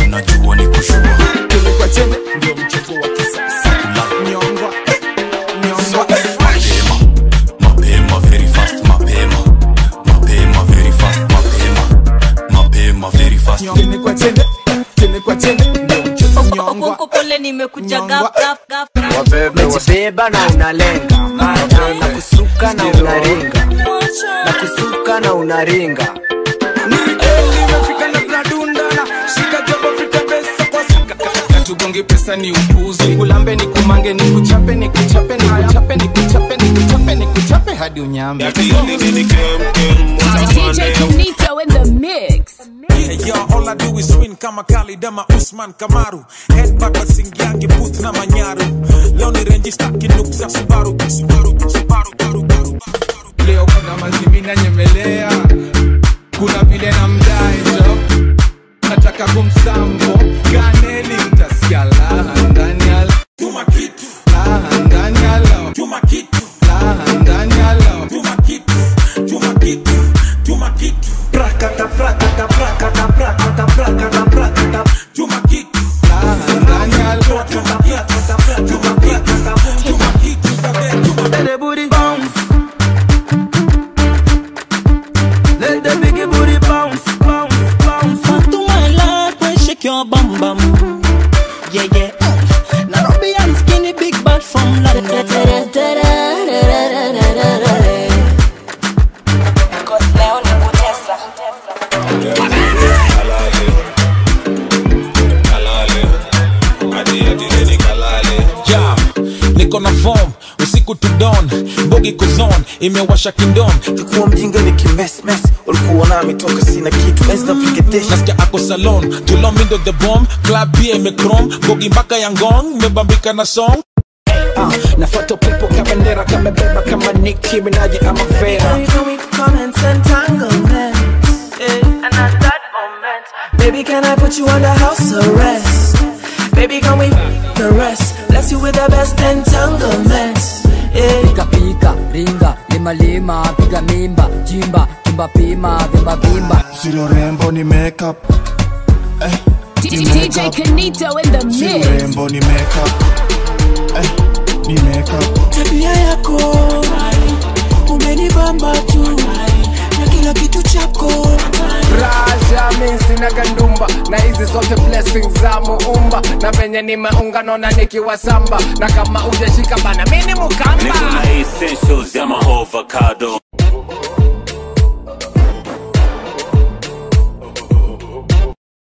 unajua ni kushua Chene kwa chene ndio mchezo wa kisasa. Nyongwa, nyongwa. mapema mapema very fast mapema mapema very fast mapema mapema very fast Chene kwa chene, chene kwa chene ndio mchezo nyongwa. Okonko pole nimekuja Nyongwa. gaf gaf gaf wabebe wabeba na unalenga na kusuka na unaringa na kusuka na unaringa Nimefika na bradundana, shika jabo pita pesa kwa sika. Katugonge pesa ni upuzi, kulambe ni kumange ni kuchape ni kuchape ni kuchape ni kuchape ni kuchape ni kuchape hadi unyambe. DJ Kenito in the mix. Yeah, yeah, all I do is win kama Khalid ama Usman Kamaru Headbutt wasingiangi booth na manyaru Leo ni renji staki noob za Subaru Subaru, Subaru, Baru, Baru, Baru. Leo kuna mazimina nyemelea, kuna vile na mdaejo, nataka kumsambo kaneli, utasikia laha ndani ya Tuma kitu, laha ndani ya lao, tuma kitu, laha ndani ya lao. tuma kitu, tuma kitu, tuma kitu Prakata, prakata, prakata, prakata, prakata, prakata Tuma kitu, Laha ndani ya lao. tuma kitu, tuma kitu, tuma kitu, tuma Let the booty bounce. Let the biggie booty bounce, bounce, bounce. to my life when shake your bum bum. Yeah, yeah. Nairobi and skinny big bad from London. Cause leo ni kutesa Yeah, niko na form usiku to dawn bogi kuzon imewasha kindom kuwa mjinga ni kimesmes ulikuwa nami toka sina kitu ezna pigedesh nasikia ako salon tulomindo the bomb club pia imekrom bogi mpaka ya ngong imebambika na song uh, nafuata upepo kabendera kamebeba kama Nicki Minaj ama Vera Baby, can I put you under house arrest? Baby, can we the rest? Bless you with the best entanglements. Yeah. Pika pika, ringa, lima lima, piga mimba, jimba, kimba pima, vimba vimba. silo rembo ni makeup eh, DJ Kenito in the silo mix. rembo ni makeup eh, ni makeup tabia yako umenibamba tu na kila kitu chako Raja mi sina gandumba na hizi zote blessings za muumba na venye nimeunga naona nikiwa samba na kama ujashika bana mi ni mukamba Niko na essentials ya ma avocado